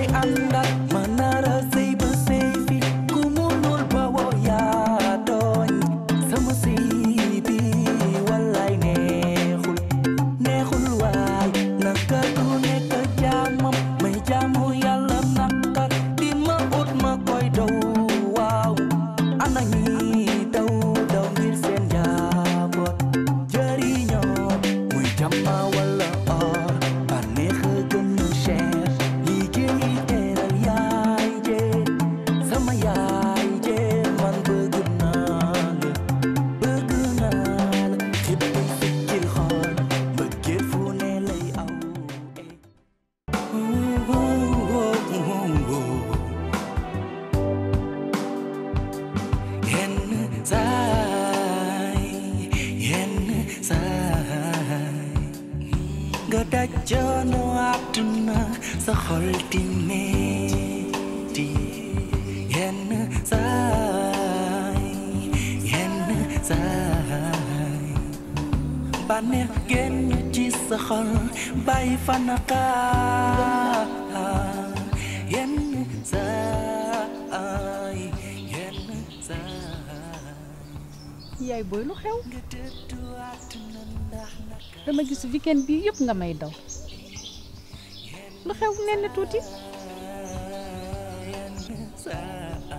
ngay àndal ma nara sëy ba sëy fi ku munul ba woo yaa tooñ sama sëy bi wallaay neexul neexul waay naka du nekk jaamam may jaamu yàlla naka di ma ut ma koy daw waaw ana ñi daw daw ngir seen njaboot jëriñoo muy jàmma wala or bànneex a gën a cher liggéey teral yaay jee sama yaay jee man bëgg naa la bëgg naa la xippi sikkil xool mbëggeel fu ne lay aw yenn saay yenn saay nga daj coono àdduna sa xol di metti yenn saay yenn saay bànneex génn ci sa xol bàyyi fa naqaar yenn saay yenn saay yaay booy lu xew nga dëddu àdduna ndax naka dama gis weekend bii yëpp nga may daw lu xew nen na tuuti yenn saay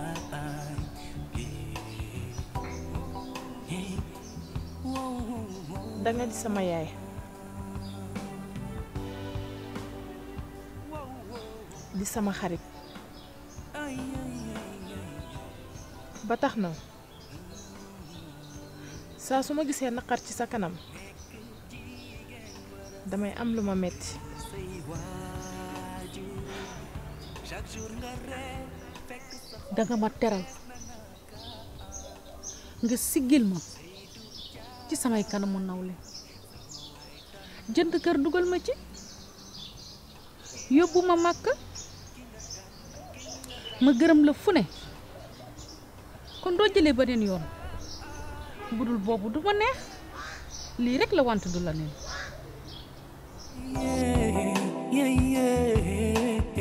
danga di sama yaay di sama xarit ba tax na saa su ma gisee naqar ci sa kanam damay am lu ma metti danga ma teral nga siggil ma ci samay kanamu nawle jënd kër dugal ma ci yóbbu ma màkk ma gërëm la fu ne kon doo jëlee beneen yoon budul boobu du ma neex lii rekk la wante du la neen yeah, yeah.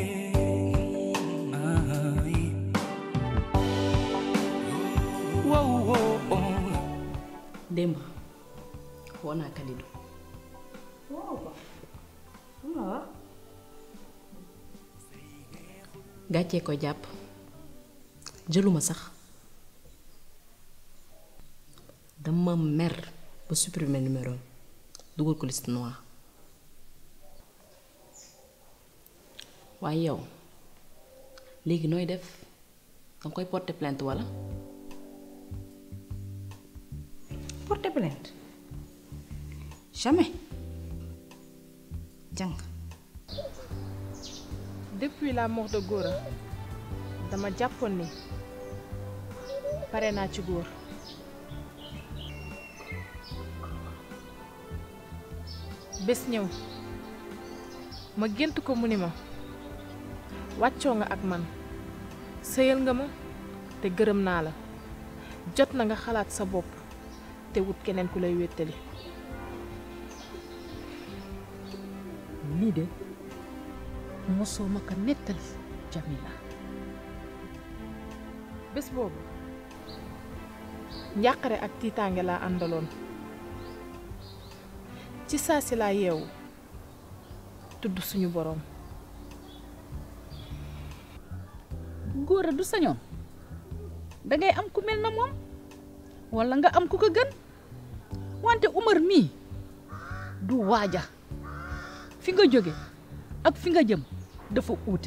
Ay. Wow, wow, oh. démb woo naa Kalidou gàccee ko jàpp jëluma sax dama mer ba supprimer numéro am dugal ko liste noire waaye yow léegi nooy def danga koy porter plainte walla porter plainte jamais jàng depuis la mort de Gora dama jàppoon ni pare naa ci góor bés ñëw ma gént ko mu ni ma wàccoo nga ak man sëyal nga ma te gërëm naa la jot na nga xalaat sa bopp te wut keneen ku lay wéttali lii de mosoo ma ko nettali Jamila bés boobu njàqare ak tiitaange laa àndaloon ci saa si laa yeewu tudd suñu boroom góor a du sañoon dangay am ku mel na moom walla nga am ku ko gën wante Umar mii du waaja fi nga jóge ak fi nga jëm dafa uute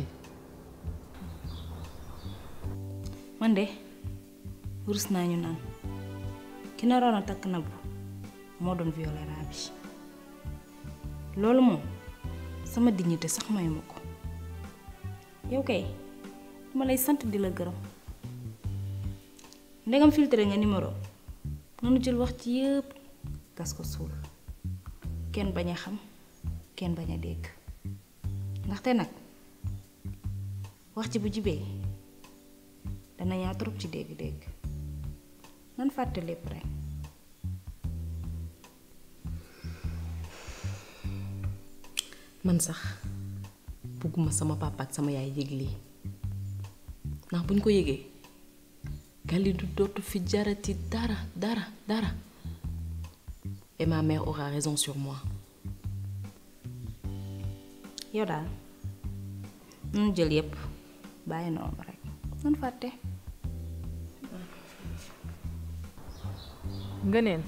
man de rus naa ñu naan ki naroon a takk na bu moo doon violé raa bi loolu moom sama dignité sax mayu ma ko yow kay dama lay sant di la gërëm ndegam filtré nga numéro nanu jël wax ci yëpp gas ko suul kenn bañ a xam kenn bañ a dégg ndaxte nag wax ci bu jibee dana ñaaw trop ci dégg-dégg nan fàtte lépp rek man sax bugguma sama papa ak sama yaay yëg lii ndax buñ ko yëgee Kalidou dootu fi jarati dara dara dara et ma mère aura raison sur moi yow daal nunu jël yépp bàyyi noonu rek nun fàtte ngëneen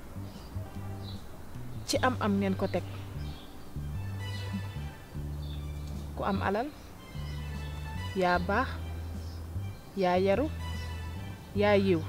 ci am am ngeen ko teg ku am alal yaa baax yaa yaru yaa yiw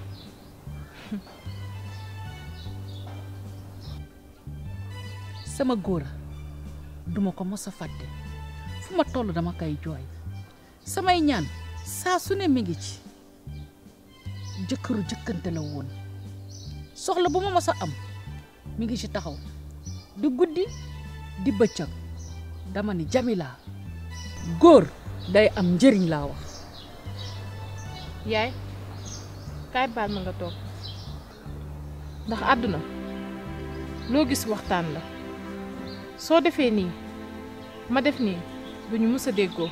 sama góor a duma ko mos a fàtte fu ma toll dama koy jooy samay ñaan saa su ne mi ngi ci jëkkëru jëkkante la woon soxla bu ma mos a am mi ngi ci taxaw di guddi di bëccëg dama ni Jamila góor day am njëriñ laa wax yaay kaay baal ma nga toog ndax àdduna loo gis waxtaan la soo defee nii ma def nii duñu mës a déggoo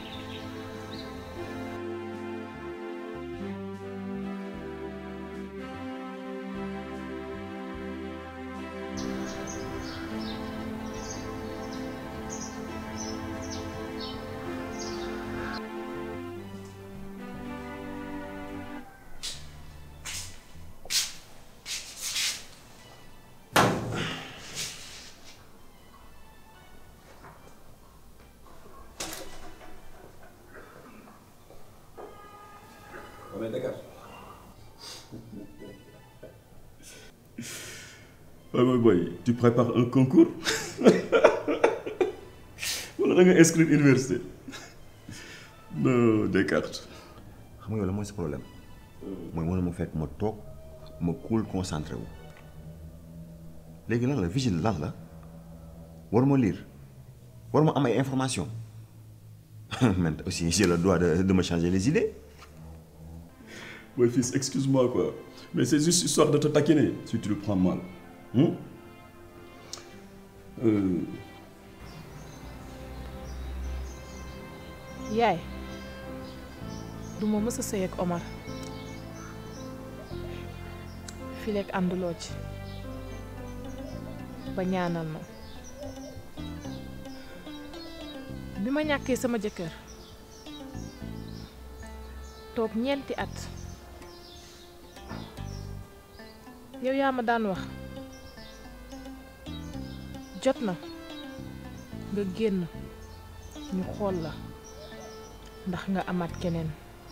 mais Dakar. waaw mooy boy tu prépares un concours wala da nga inscrire université non Descartes. xam nga yow la mooy sa problème mooy mën ma fekk ma toog ma cool concentré wu léegi lan la vigile lan la war ma lire war ma am ay information man aussi j'ai le droit de de me changer les idées Mon fils, excuse-moi quoi, mais c'est juste histoire de te taquiner, si tu le prends mal. Hein? Euh, yaay duma mës a sëy ak Omar fileek ànduloo ci ba ñaanal ma bi ma ñàkkee sama jëkkër toog ñeenti at yow yaa ma daan wax jot na nga génn ñu xool la ndax nga amaat keneen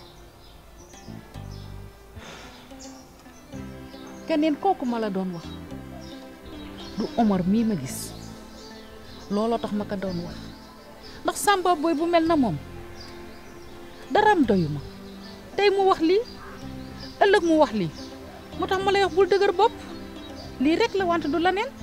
keneen kooku ma la doon wax du Omar mii ma gis looloo tax ma ko doon wax ndax Samba boy bu mel na moom daraam doyu ma tey mu wax lii ëllëg mu wax lii moo tax ma lay wax bul dëgër bopp lii rek la wante du la neen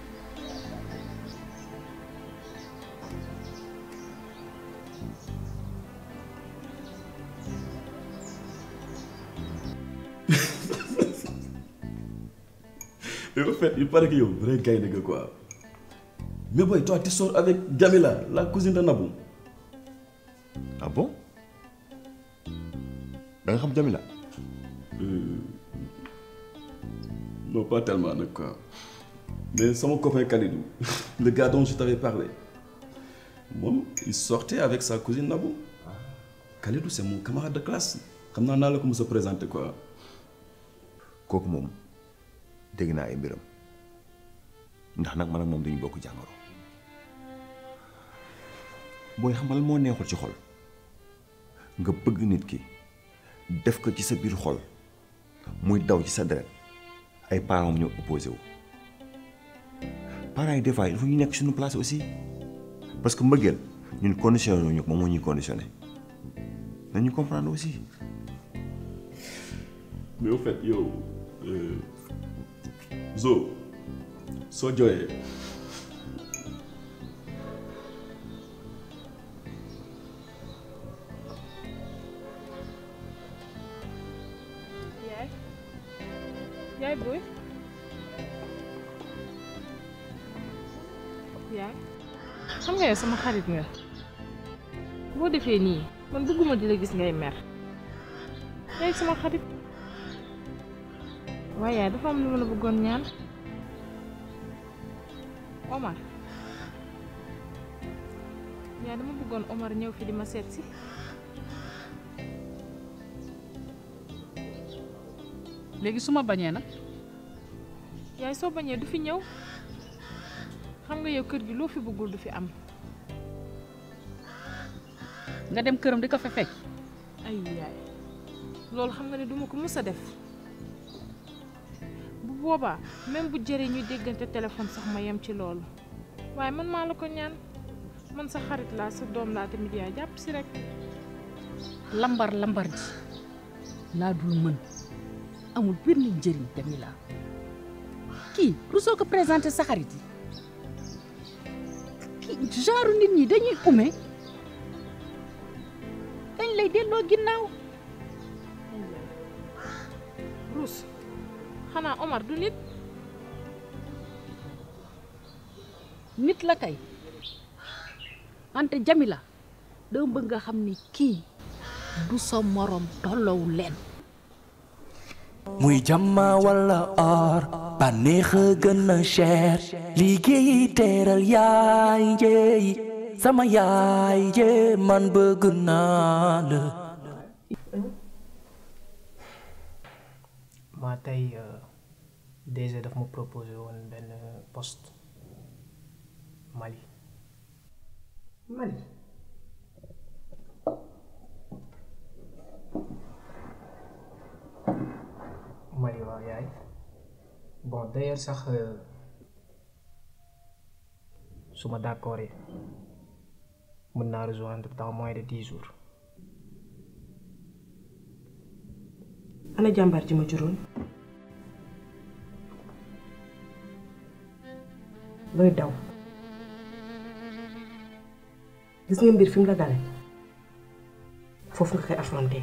mais en fait, il paraît que yow vrai gars nga quoi. Mais boy, toi tu sors avec Jamila, la cousine de Nabou. ah bon da nga xam Jamila Euh, non, pas tellement, nag, quoi. Mais c'est mon copain Khalidou, le gars dont je t'avais parlé. Moom, il sortait avec sa cousine Nabou. Khalidou, c'est mon camarade de classe. xam naa naa la ko mos a présenté quoi. kooku moom dégg naa ay mbiram ndax nag man ak moom dañu bokk jàngoro booy xamal moo neexul ci xol nga bëgg nit ki def ko ci sa biir xol muy daw ci sa deret ay parents ñoo opposé wu parents yi des fois il faut ñu nekk suñu place aussi parce que mbëggeel ñun conditionné ñu ko moom moo ñuy conditionné nañu comprendre aussi mais au fait yow euh, Zo soo jooyee yaay yaay booy yaay xam nga yow sama xarit nga boo defee nii man bëgguma di la gis ngay mer yaay sama xarit waaye yaay dafa am lu ma la bëggoon ñaan Omar yaay dama bëggoon Omar ñëw fi di ma seet si léegi su ma bañee nag yaay soo bañee du fi ñëw xam nga yow kër gi loo fi bëggul du fi am nga dem këram di ko fa fekk ay yaay loolu xam nga ne duma ko mës a def bu boobaa même bu jëree ñuy déggante téléphone sax ma yem ci loolu waaye man maa la ko ñaan man sa xarit laa sa doom laa tamit yaay jàpp si rek lambar lambar ji laa dul mën amul benn njëriñ Jamila kii rusoo ko présenté sa xarit yi kii genre nit ñi dañuy ume dañ lay delloo ginnaaw Ruus xanaa Omar du nit nit la kay wante Jamila dama bëgg nga xam ni kii du sa morom tolloowu leen muy jàmma walla or bànneex a gën a cher liggéey teeral yaay jéey sama yaay jee man bëgg naa la maa tey DG daf ma proposé woon benn poste Mali Mali Mali waaw yaay bon d'ailleurs sax euh, su ma d'accord mën naa rejoindre dans moins de dix jours ana jàmbaar ji ma juróon looy daw gis nga mbir fi mu la dale foofu nga koy affronté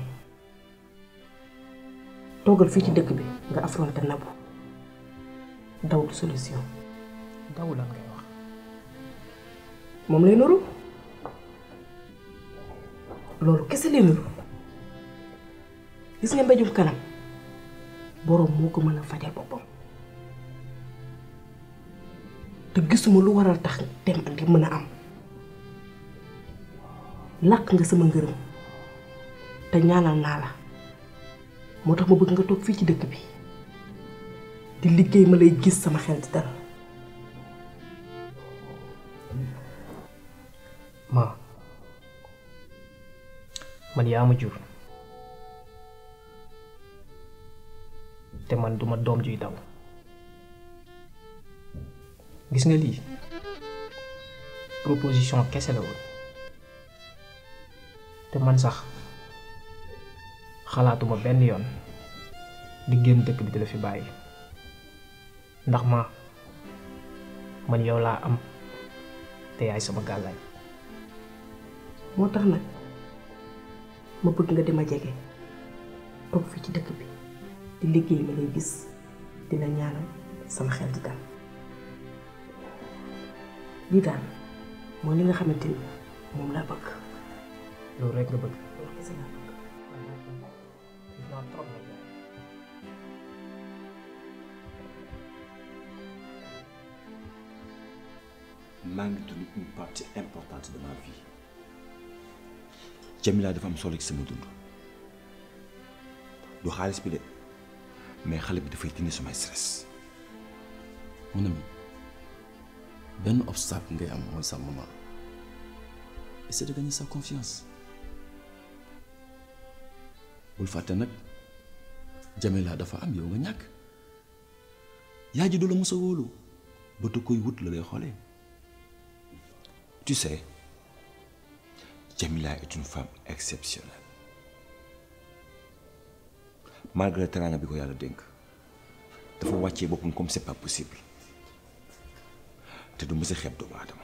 toogal fii ci dëkk bi nga affronté nabu daw du solution daw lan ngay wax moom lay nuru loolu kese lay nuru gis nga mbéjum kanam boroom moo ko mën a fajal boppam te gisuma lu waral tax dem ak li mën a am làq nga sama ngërëm te ñaanal naa la moo tax ma bëgg nga toog fii ci dëkk bi di liggéey ma lay gis sama xel di dal ma man yaa ma jur te man duma doom juy daw gis nga lii proposition kese la woon te man sax xalaatuma benn yoon di génn dëkk bi di la fi bàyyi ndax ma man yow laa am te yaay sama gàllaay moo tax nag ma bëgg nga di ma jege toog fii ci dëkk bi di liggéey ma lay gis di la ñaanal sama xel di dal lii daal mooy li nga xamante ni moom laa bëgg loolu rek nga bëgg loolu kese laa bëgg xiif naa trop nag yaay. maa ngi dund une partie importante de ma vie Jamila dafa am solo ci sama dund du xaalis bi de mais xale bi dafay dindi samay stress mon ami benn obstacle ngay am mooy sa maman essaie de gagner sa confiance bul fàtte nag Jamila dafa am yow nga ñàkk yaay ji du la mos a wóolu ba te koy wut la lay xoolee tu sais Jamila est une femme exceptionnelle malgré teraanga bi ko yàlla dénk dafa wàccee boppam comme c'est pas possible te du mës a xeeb doomu aadama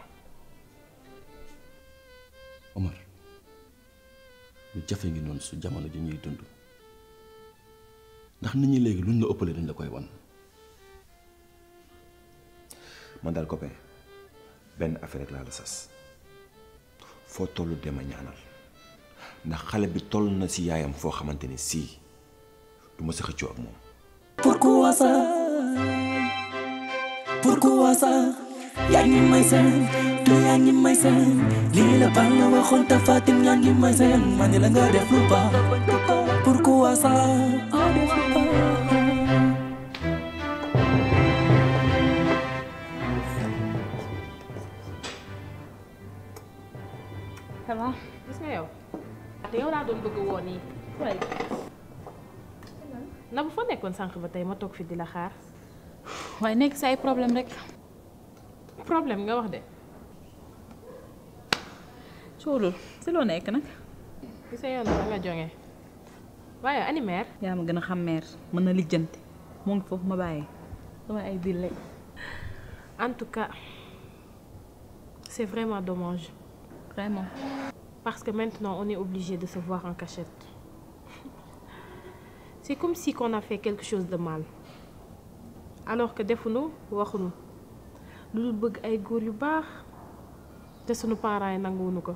Omar lu jafe ngi noonu su jamono ji ñuy dund ndax nit ñi léegi luñ la ëppale dañ la koy wan man daal copain benn affaire rek laa la sas foo tollu dem a ñaanal ndax xale bi toll na si yaayam foo xamante ni sii du ma sa xëccoo ak moom Pourquoi ça Pourquoi ça yaa ngi may seen du yaa ngi may seen lii la baax nga waxoon te Fatim yaa ngi may seen ma ne la nga def lu baax Pourquoi ça ça va gis nga yow te yow laa doon bëgg woo nii waaye na bu fa nekkoon sànq ba tey ma toog fi di la xaar waaye nekk sa ay problème rek problème nga wax de coolul si loo nekk nag gis nga yow da nga jonge waaye animaire yaa ma gën a xam meer mën na lijjanti moo ngi foofu ma bàyyi sama ay biir lay en tout cas c'est vraiment dommage vraiment parce que maintenant on est obligé de se voir en cachette c'est comme si qu'on a fait quelque chose de mal alors que defuñu waxuñu lu dul bëgg ay góor yu baax te sunu parents yi nanguwuñu ko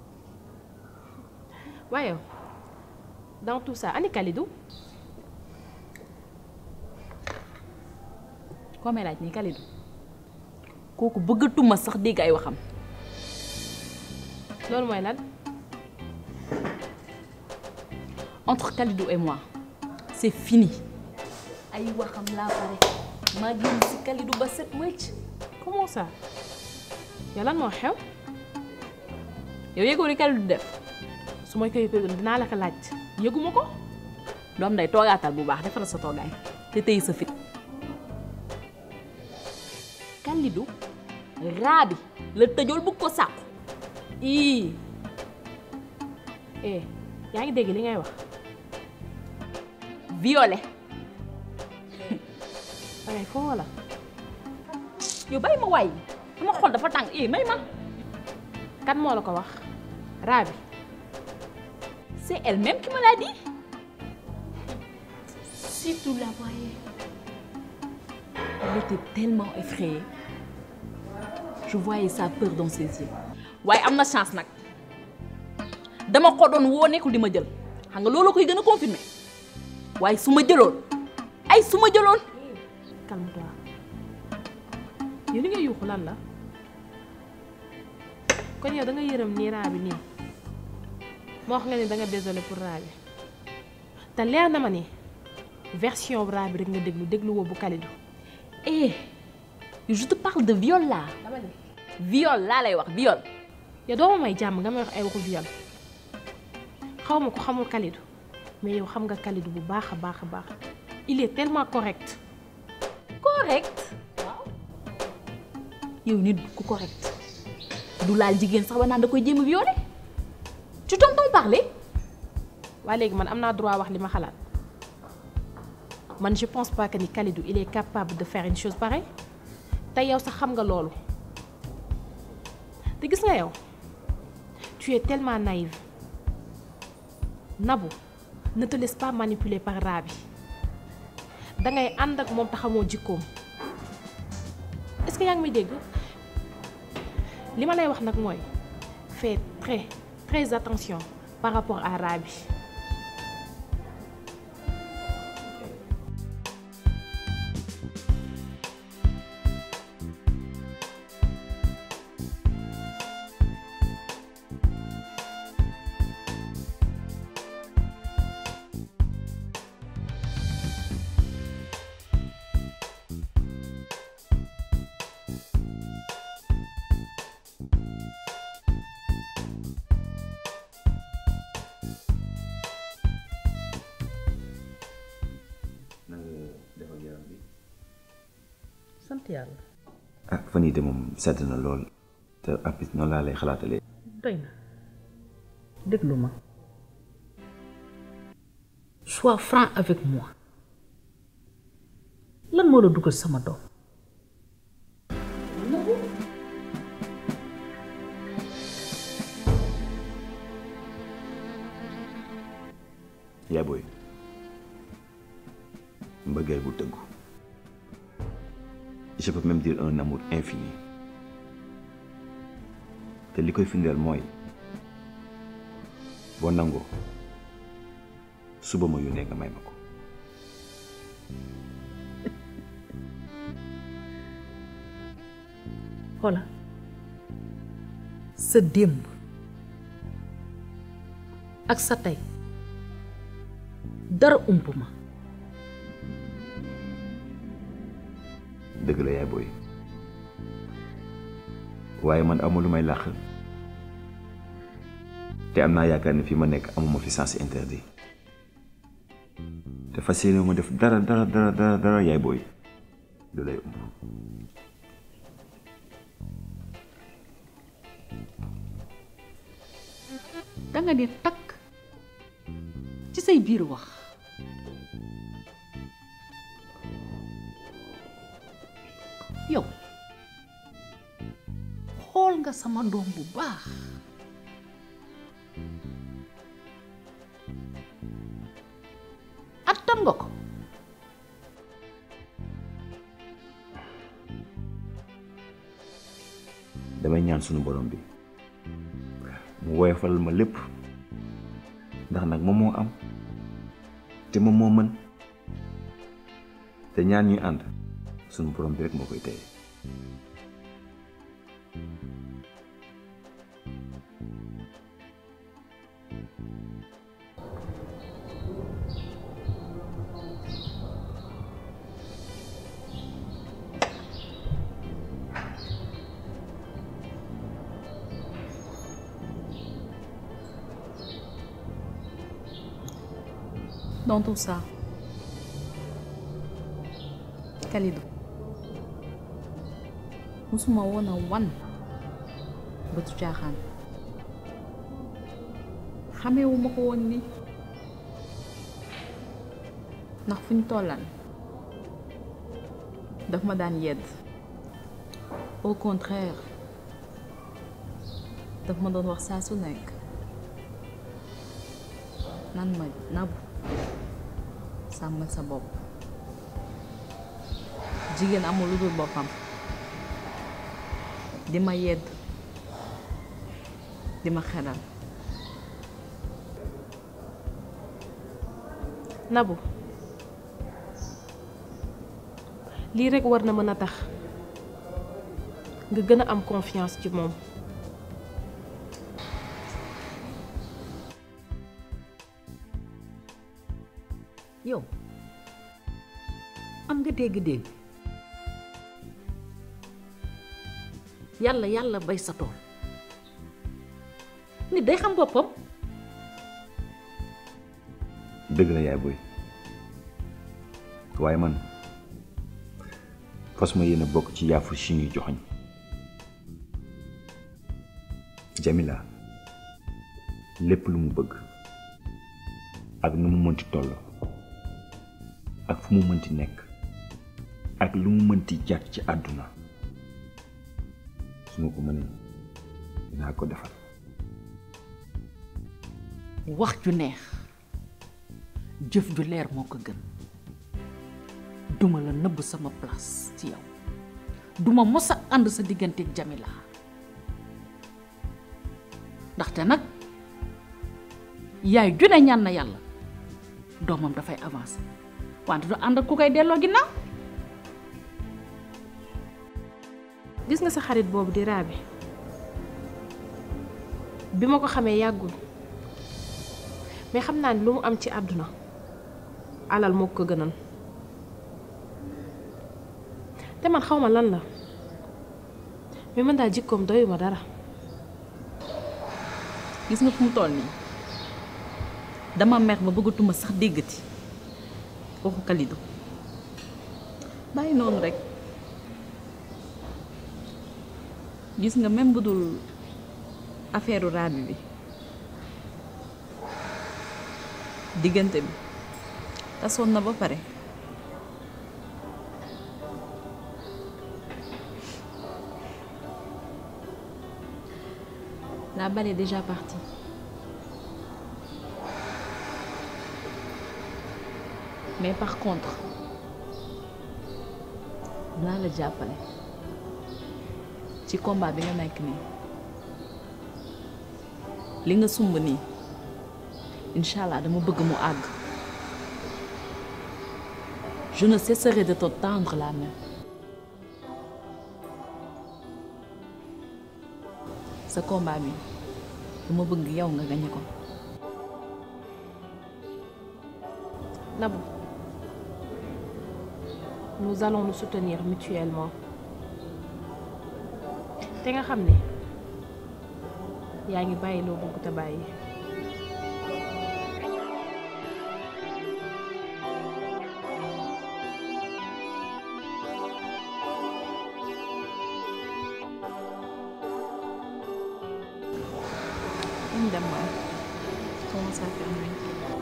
waaye dans tout ça ani Kalidou koo may laaj nii Kalidou kooku bëggatuma sax dégg ay waxam loolu mooy lan entre Kalidou et moi c'est fini ay waxam laa pare maa génn si Kalidou ba set wecc comment ça yow lan moo xew yow yëgoo li Kalidou def su ma koy yëgoon dinaa la ko laaj yëguma ko doom day toogaatal bu baax defaral sa toogaay te tey sa fit Kalidou raa bi la tëjool bëgg ko sàqu ii eh yaa ngi dégg li ngay wax violé dangay foo wala yow bàyyi ma waay sama xol dafa tàng eh may ma kan moo la ko wax raa bi c'est elle-même qui me l'a dit si tu la voyais elle était tellement effrayée je voyais sa peur dans ses yeux waaye am na chance nag dama ko doon woo nekkul di ma jël xam nga loolu koy gën a confirmer waaye su ma jëloon ay su ma jëloon calme-toi yow li nga yuuxu lan la kon yow da nga yërëm nii raa bi nii moo wax nga ni da nga désolé pour raa bi te leer na ma ni version raa bi rek nga déglu déglu woo bu Kalidou eh je te parle de viol là viol laa lay wax viol yow doo ma may jàmm nga may wax ay waxu viol xaw ma ko xamul Kalidou mais yow xam nga Kalidou bu baax a baax a baax il est tellement correct correct yow nit ku correct du laal jigéen sax ba naan da koy jéem a violé tu t'entends parler waaye léegi man am naa droit wax li ma xalaat man je pense pas que ni Kalidou il est capable de faire une chose pareille te yow sax xam nga loolu te gis nga yow tu es tellement naïve Nabou ne te laisse pas manipuler par Rabi dangay ànd ak moom taxamoo jikkoom est-ce que yaa ngi may dégg li ma lay wax nag mooy fais très très attention par rapport à Rabi. sant yàlla ah fan yii de moom sedd na lool te apis noonu laa lay xalaatalee. doy na déglu ma sois franc avec moi lan moo la dugal sama doom yaay booy mbëggeel bu tëggu je peux même dire un amour infini te li koy firndeel mooy boo nangoo suba ma yónnee nga may ma ko xoola sa démb ak sa tey dara ump ma dëgg la yaay booy waaye man amul lu may làq te am naa yaakaar ne fi ma nekk amuma fi sens interdit te fas yéene ma def dara dara dara dara dara yaay booy lu lay umb danga di takk ci say biir wax yow xool nga sama doom bu baax attan nga ko damay ñaan sunu borom bi mu woyofalal ma lépp ndax nag moom moo am te moom moo mën te ñaan ñuy ànd sunu borom bi rek moo koy téye dans tout ça Kalidou musuma woon a wan bëtu caaxaan xamewuma ko woon ni ndax fu ñu tollaan daf ma daan yedd au contraire daf ma doon wax saa su nekk nan ma nabu sàmmal sa bopp jigéen amul lu dul boppam di ma yedd di ma xelal Nabu lii rekk war na mën a tax nga gën a am confiance ci moom yow am nga dégg-dégg yàlla yàlla bay sa tool nit day xam boppam dëgg la yaay booy waaye man fas ma yéene bokk ci yaafu si ñuy joxoñ Jamila lépp lu mu bëgg ak nu mu mënti toll ak fu mu mënti nekk ak lu mu mënti jar ci àdduna su ma ko mënee dinaa ko defal wax ju neex jëf ju leer moo ko gën duma la nëbb sama place ci yow duma mos a ànd sa digganteeg Jamila ndaxte nag yaay ju ne ñaan na yàlla doomam dafay avancer wante du ànd ak ku koy delloo ginnaaw gis nga sa xarit boobu di raabi bi ma ko xamee yàggul mais xam naa ni lu mu am ci àdduna alal moo ko gënal te man xaw ma lan la mais man daal jikkoom doyuma dara gis nga fu mu toll nii dama mer ba bëggatuma sax déggati waxu Kalidou bàyyi noonu rek gis nga même bu dul affaire raabi bi diggante bi tasoon na ba pare la balle est déjà partie mais par contre naa la jàppale ci combat bi nga nekk nii li nga sumb nii incha allah dama bëgg mu àgg je ne cesserai de te tendre la main sa combat bi dama bëgg yow nga gañe ko Nabou nous allons nous soutenir mutuellement te nga xam ne yaa ngi bàyyi loo bëgg te bàyyi ñu dem waay commence à faire nuit.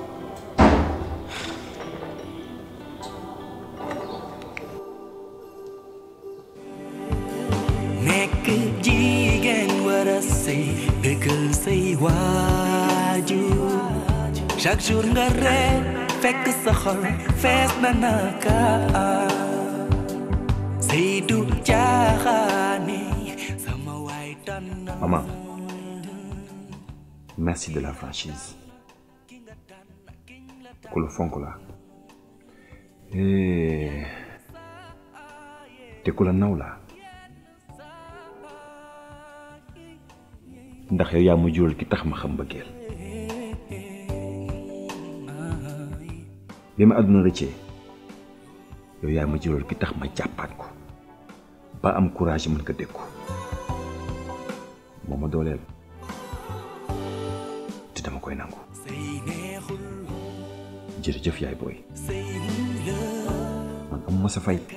nekk jigéen war a sëy dëggal say waajur chaque jour nga ree fekk sa xol fees na naka sëy du caaxaane sama waay tànn Maman, merci de la franchise. ku la fonk la Eh, te ku la naw la ndax yow yaa ma jural ki tax ma xam mbëggeel bi ma àdduna rëccee yow yaa ma jural ki tax ma jàppaat ko ba am courage mën ko dékku moo ma dooleel te dama koy nangu jërëjëf yaay booy man amuma sa fay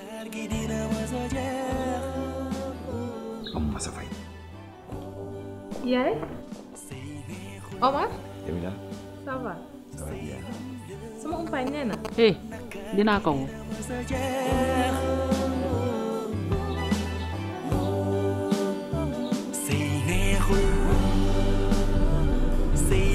amuma sa fay yaay Omar Jamila ça va ça va bien sama umpaañ nee na eh dinaa ko woo sëy neexul sëy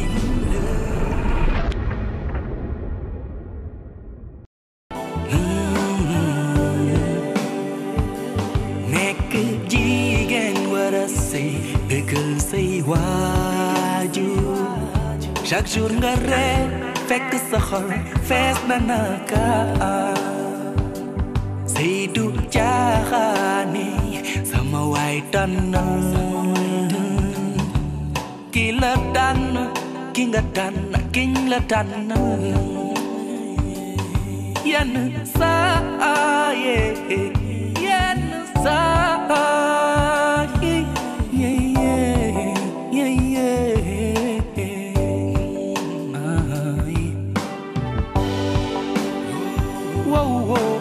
nekk jigéen war a sëy dëggal say waajur chaque jour nga ree fekk sa xol fees na naka sëy du caaxaane sama waay tànnal ki la tànn ki nga tànn kiñ la tànn yenn saa ye yenn saa ye ye ye ye ye ay wow wow